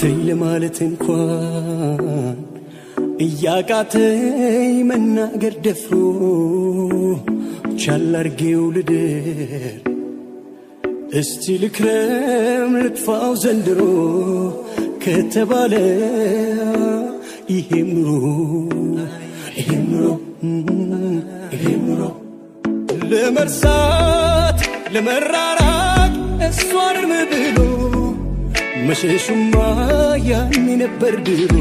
ተይ ለማለት እንኳን እያቃተኝ መናገር ደፍሮ ቻል አርጌው ልደር እስቲ ልክረም ልጥፋው ዘንድሮ ከተባለ ይሄም ኑሮ ይሄም ኑሮ ይሄም ኑሮ ለመርሳት ለመራራቅ እሷን እርም ብሎ መሸሹማ ያኔ ነበር ድሮ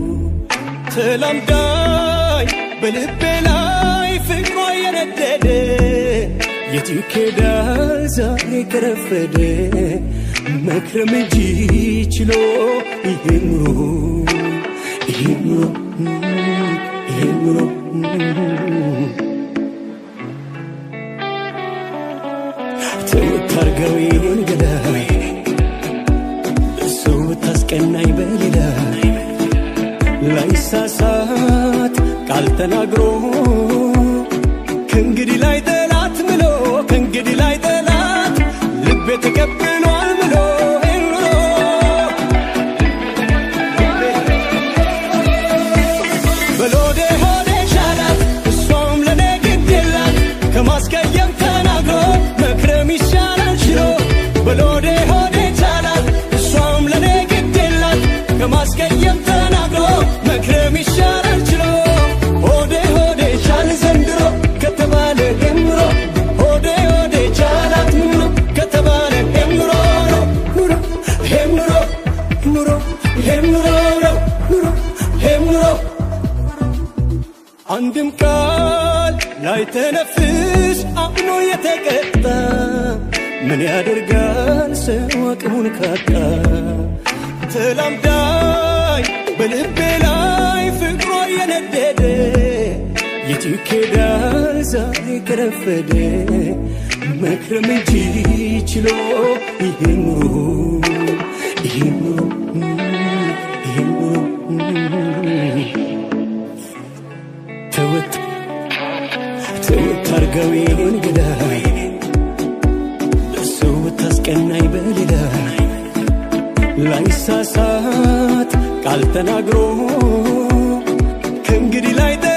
ተላምዳኝ በልቤ ላይ ፍቅሯ የነደደ የት ይኬዳል ዛሬ ከረፈደ መክረም እንጂ ችሎ ይሄ ኑሮ ይሄ ኑሮ ይሄ ኑሮ ተወት አርገው ይሄን ገዳይ ሰው ብታስቀናኝ በሌላ ላይሳሳት ቃል ተናግሮ ከእንግዲህ ላይ ጠላት ምሎ ከእንግዲህ ላይ ጠላት ልቤ ተቀብሏል ምሎ ኑሮ በሎዴ ሆዴ ሻላት እሷም ለኔ ግድ የላት ከማስቀየም ተናግሮ መክረም ይሻላል ችሎ በሎዴ ሆዴ ቻላት እሷም ለኔ ግድ የላት ከማስቀየም ተናግሮ መክረም ይሻላል ችሎ ሆዴ ሆዴ ቻል ዘንድሮ ከተባለ የምሮ ሆዴ ሆዴ ቻላት ምኖ ከተባለ የምሮ ነው ኑሮ ይሄም ኑሮ ኑሮ ይሄም ኑሮ ነው ኑሮ ይሄም ኑሮ አንድም ቃል ላይ ተነፍስ አምኖ የተቀጣ ምን ያደርጋል ሰው አቅሙን ካጣ ተላምዳኝ በልቤ ላይ ፍቅሯ የነደደ የት ይኬዳል ዛሬ ከረፈደ መክረም እንጂ ችሎ ይሄ ኑሮ ይሄ ኑሮ ይሄ ኑሮ ተወት ተወት አርገው ይሄን ገዳይ ሰው ብታስቀናኝ በሌላ ላይሳሳት ቃል ተናግሮ ከእንግዲህ ላይ